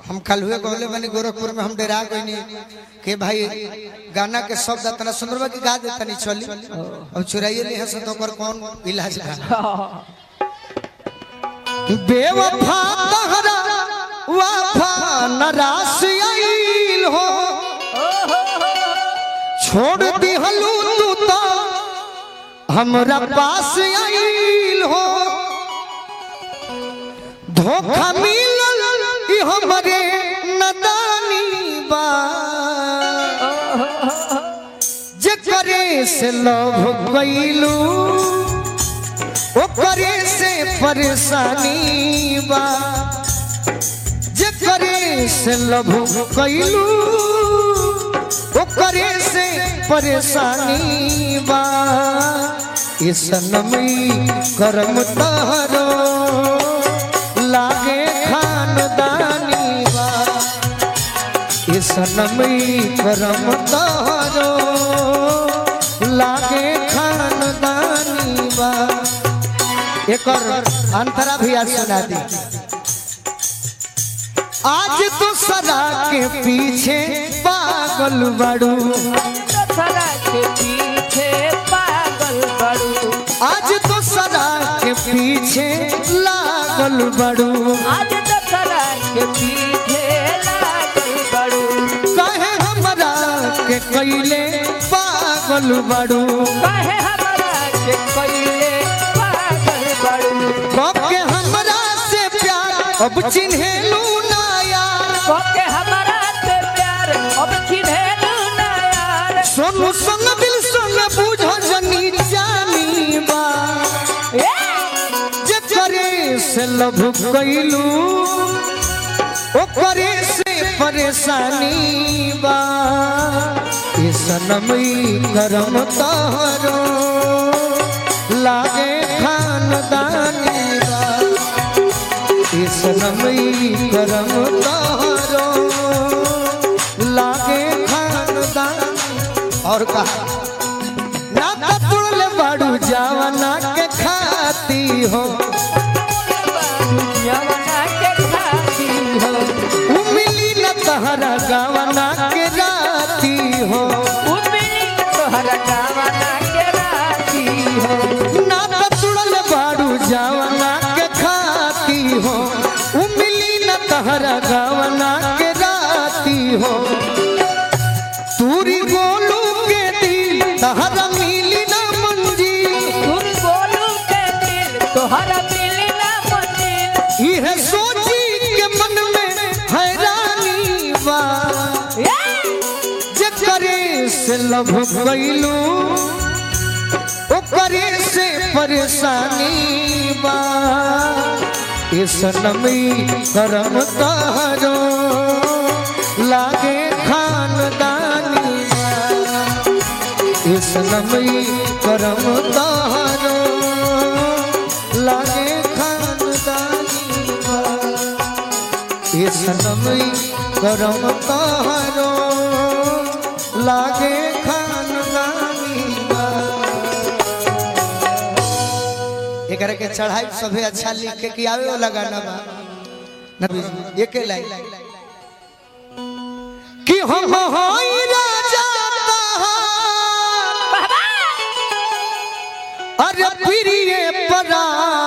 हम कल हुए गौले बनी गोरखपुर में हम डरा गई कि भाई गाना के शब्द इतना सुंदर बा कि गा देता नहीं चली अब चुराइए नहीं हंस तो ओकर कौन इलाज का बेवफा तहरा वफा नरास आइल हो छोड़ दिहलू तू तो हमरा पास आइल हो धोखा मिलल ई हमरे नदानी बा जे करे से लव कैलू ओकरे से परेशानी बा जे करे से लव कैलू ओकरे से परेशानी बा ये सनमी करम तहरो लागे खानदानी बा ये सनमी करम तहरो लागे खानदानी बा एक और अंतरा भी आज सुना दी आज तो सदा के पीछे पागल बड़ू सदा के पीछे पागल बड़ू आज तो सदा के पीछे लागल बड़ू आज दशहरा के पीछे लागल बड़ू कहे हमरा के कैले पागल बड़ू कहे हमरा के कइले पागल बड़ू कब के हमरा से प्यार अब चिन्हेलू ना यार कोके हमरा से प्यार अब चिन्हेलू ना यार सोनू संग दिल संग बुझ जनी जानी बा ए! जे करे से लभ कैलू ओकरे से परेशानी बा ये सनमई करम तहरो लागे खानदानी बा ये सनमई करम तहरो लागे खानदानी और कहा ना तोड़ले बाड़ू जावना के खाती हो यमुना के खाती हो उमिली न तहरा गावना के राती हो उमिली तोहरा गावना के राती हो ना तोड़ले बाड़ू जावना के खाती हो उमिली न तहरा गावना के राती हो तूरी गोलू के दिल तहरा मिली न मंजी तुम बोलू के दिल तोहरा मिली ना मंजिल यह सोची के मन में हैरानी बा जे करे से लभ कैलू ओकरे से परेशानी बा ये सनमी करम तहरो लागे खानदानी बा ये सनमी करम तहरो लागे खानदानी बा ये सनमी करम तहरो लागे खानदानी बा एकरा के चढ़ाई सभे अच्छा लिख के कि आवे वाला गाना बा नबी जी, एके लाइन कि हम होई राजा तहार अरे प्रिय परा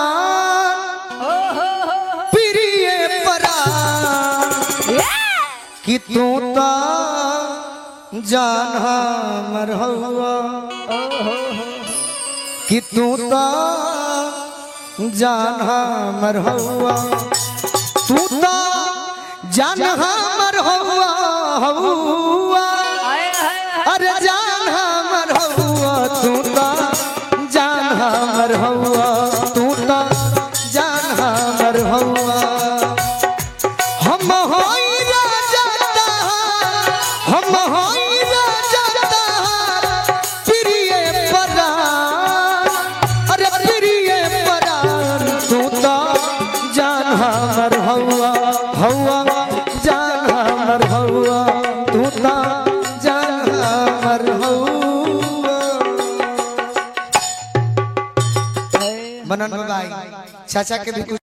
प्रिय परा कि तू तो जान हमर हवा कि तू तो जान हमर हवा तू तो जान हमर हवा हवा अरे जान हमर हवा तू तो जान हमर हवा तू तो जान हमर हवा हम होई राजा तहार हम होई राजा तहार प्रिय परार अरे प्रिय परार तू तो जान हमर हवा हवा जान हमर हवा तू तो जान हमर हवा मनन भाई चाचा के भी कुछ